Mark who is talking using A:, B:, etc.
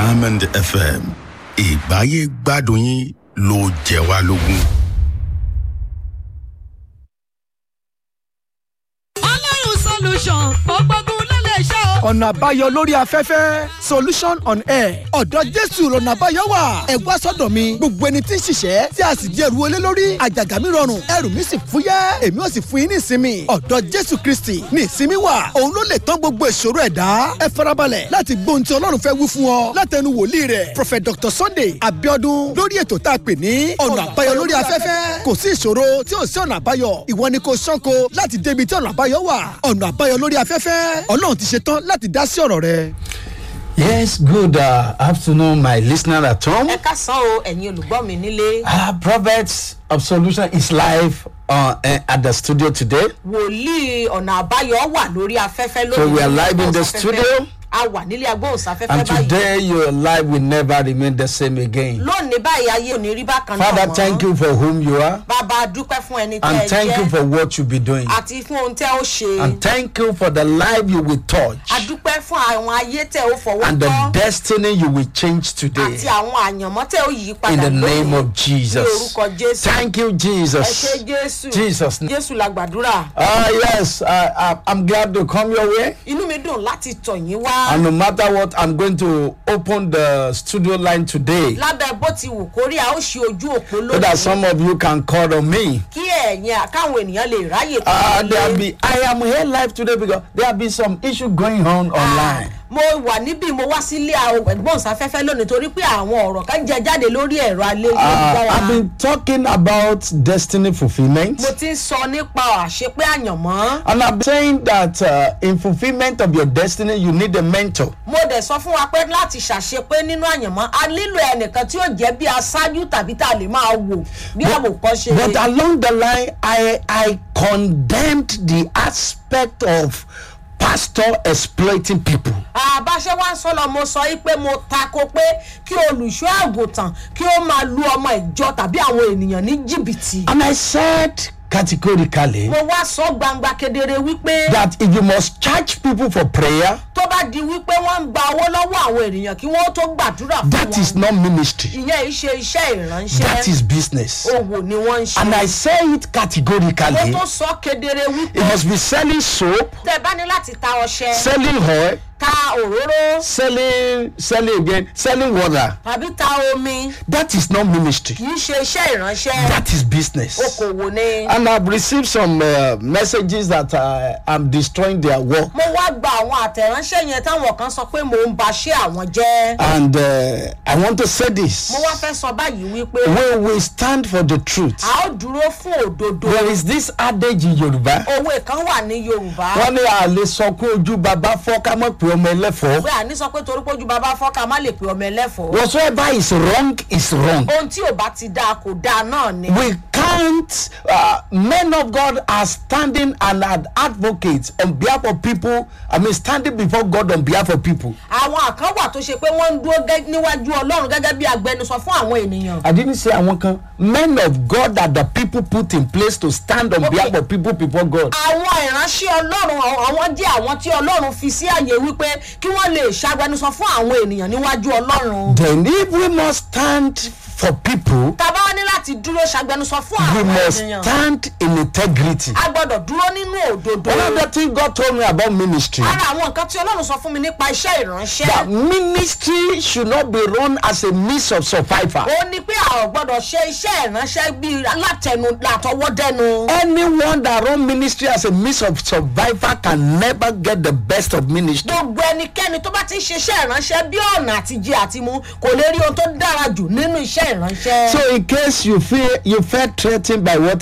A: diamond fm ìgbáyé gbádùn yín ló jẹ wá lógún.
B: ọlọ́run solution ó gbógun ló lè ṣe o.
C: ọ̀nà àbáyọ lórí afẹ́fẹ́ solution on air ọ̀dọ̀ jésù lọ́nà àbáyọ wà ẹ wá sọ́dọ̀ mi gbogbo ẹni tí ń ṣiṣẹ́ tí a sì di ẹrù olé lórí àjàgà mi rọrùn ẹrù mi sì fúyẹ́ èmi ò sì fún yín ní ìsinmi ọ̀dọ̀ jésù kristi ní ìsinmi wà òun ló lè tán gbogbo ìṣòro ẹ̀dá ẹ farabalẹ̀ láti gbóhun tí ọlọ́run fẹ́ wí fún ọ látẹnu wòlíì rẹ̀ prophet dr sunday abiodun lórí ètò tá a pè ní ọ̀nà àbáyọ lórí afẹ́fẹ́ kò sí ìṣòro tí ò sí ọ̀nà àbáyọ ìwọ ni kò ṣánko láti débi tí ọ̀nà àbáyọ wà ọ̀nà àbáyọ lórí afẹ́fẹ́ ọlọ́run ti ṣe tán láti dá sí ọ̀rọ̀ rẹ.
D: Yes, good uh, afternoon, my listener at home.
E: ẹ ká san o ẹ̀yin olùgbọ́ mi nílé.
D: Uh, Prophets of Solution is live uh, uh, at the studio today.
E: wòlíì ọ̀nà àbáyọ wà lórí afẹ́fẹ́ lónìí.
D: So we are live in the
E: agbóhùnsáfẹ́fẹ́.
D: studio.
E: a wà nílé agbóhùnsáfẹ́fẹ́
D: And
E: báyìí.
D: today your life will never remain the same again.
E: lónìí báyìí ayé ò ní rí bákan náà
D: Father,
E: mọ́.
D: thank you for whom you are.
E: bàbá a dúpẹ́ fún ẹni tẹ́ ẹ
D: And thank you
E: jẹ́
D: for what you be doing.
E: àti fún ohun tẹ́ ó ṣe.
D: And thank you for the life you will touch.
E: a dúpẹ́ fún àwọn ayé tẹ́ ó fọwọ́
D: And the
E: tọ́
D: destiny you will change today.
E: àti àwọn àyànmọ́ tẹ́ ó yí
D: In
E: padà
D: the name
E: lónìí.
D: of Jesus.
E: ní orúkọ jésù.
D: Thank you,
E: ẹ ṣe
D: Jesus.
E: jésù.
D: Jesus.
E: jésù la gbàdúrà.
D: Ah, yes, I, I, I'm glad to come your way.
E: inú mi dùn láti tọ̀ yín wá.
D: And no matter what, I'm going to open the studio line today
E: lábẹ́ bó ti wù kórí a ó ṣe ojú òpó
D: so that
E: lónìí.
D: some of you can call on me.
E: kí ẹ̀yin káwọn ènìyàn lè ráyè
D: Uh,
E: kúrò
D: there
E: nílé.
D: be, I am here live today because there have been some issue going on online.
E: mo wà níbí mo wá sílé ẹgbọ́nsáfẹ́fẹ́ lónìí torí pé àwọn ọ̀rọ̀ kan jẹ jáde lórí ẹ̀rọ alẹ́
D: Uh, I've
E: ayélujára
D: been talking about destiny fulfillment.
E: mo ti ń sọ nípa àṣepé àyànmọ́
D: And I've been saying that uh, in fulfillment of your destiny, you need a mentor.
E: mo dẹ̀ sọ fún wa pé láti ṣàṣepé nínú àyànmọ́ a nílò ẹnìkan tí yóò jẹ́ bí aṣáájú tàbí tá a lè máa wò bí àwòkọ́ṣe
D: But along the line, I, I condemned the aspect of pastor exploiting people.
E: àbáṣe wá ń sọ lọ mo sọ yìí pé mo tako pé kí olùṣọ́ àgùntàn kí ó máa lu ọmọ ìjọ tàbí àwọn ènìyàn ní jìbìtì.
D: And I said categorically
E: mo wá sọ gbangba kedere wípé
D: that if you must charge people for prayer,
E: tó bá di wípé wọ́n ń gba owó lọ́wọ́ àwọn ènìyàn kí wọ́n tó gbàdúrà fún
D: that is
E: wọn
D: not ministry.
E: ìyẹn ìṣe iṣẹ́
D: That
E: ìránṣẹ́
D: is business.
E: òwò ni wọ́n ń ṣe.
D: And I say it
E: mo
D: categorically.
E: tó sọ kedere
D: It
E: wípé
D: must be selling soap,
E: tẹ bá ní láti ta ọṣẹ
D: selling oil,
E: ta òróró
D: selling, selling again, selling water.
E: tàbí ta omi
D: That is not ministry.
E: kì í ṣe iṣẹ́ ìránṣẹ́
D: That is business.
E: okòwò ni.
D: And I've received some uh, messages that uh, I'm destroying their work.
E: mo wá gba àwọn àtẹ̀ránṣẹ́ yẹn táwọn kan sọ pé mò ń baṣẹ́ àwọn jẹ́.
D: And uh, I want to say this.
E: mo wá fẹ́ sọ báyìí wípé
D: We will stand for the truth.
E: a ó dúró fún òdodo.
D: There is this adage in Yoruba.
E: òwe kan wà ní yorùbá.
D: wọ́n ní àlè sọ pé ojú bàbá fọ́ ká mọ̀ pé ọmọ ẹlẹ́fọ̀ọ́.
E: pé àní sọ pé torí pójú bàbá fọ́ka má lè pe ọmọ ẹlẹ́fọ̀ọ́.
D: whatsoever is wrong is wrong.
E: ohun tí ò bá ti dáa kò dáa náà ni.
D: we can't uh, men of God are standing and are advocates on behalf of people I mean standing before God on behalf of people.
E: àwọn kan wà tó ṣe pé wọ́n ń dúró gẹ́- níwájú ọlọ́run gẹ́gẹ́ bí agbẹnusọ fún àwọn ènìyàn.
D: I didn't say àwọn kan men of God that the people put in place to stand on
E: Okay.
D: behalf of people before God.
E: àwọn ìránṣẹ́ ọlọ́run àwọn- àwọn jẹ́ àwọn tí ọlọ́run fi sí àyè wípé kí wọ́n lè ṣàgbẹnusọ fún àwọn ènìyàn níwájú ọlọ́run.
D: then if we must stand for people
E: tàbá wá ní láti dúró ṣàgbẹnusọ fún
D: we
E: àwọn
D: must
E: ènìyàn.
D: stand in integrity.
E: a gbọ́dọ̀ dúró nínú òdodo.
D: one of the things God told me about ministry.
E: ara àwọn nǹkan tí ọlọ́run sọ fún mi nípa iṣẹ́ ìránṣẹ́.
D: that ministry should not be run as a means of survival.
E: ó ní pé a ò gbọ́dọ̀ ṣe iṣẹ́ ìránṣẹ́ bíi látẹnu látọwọ́dẹ́nu.
D: anyone that run ministry as a means of survival can never get the best of ministry.
E: gbogbo ẹnikẹ́ni tó bá ti ń ṣiṣẹ́ ìránṣẹ́ bí ọ̀nà àtijẹ àti mu kò lè rí ohun tó dára jù nínú iṣẹ́ ìránṣẹ́.
D: so in case you feel you felt threatened by what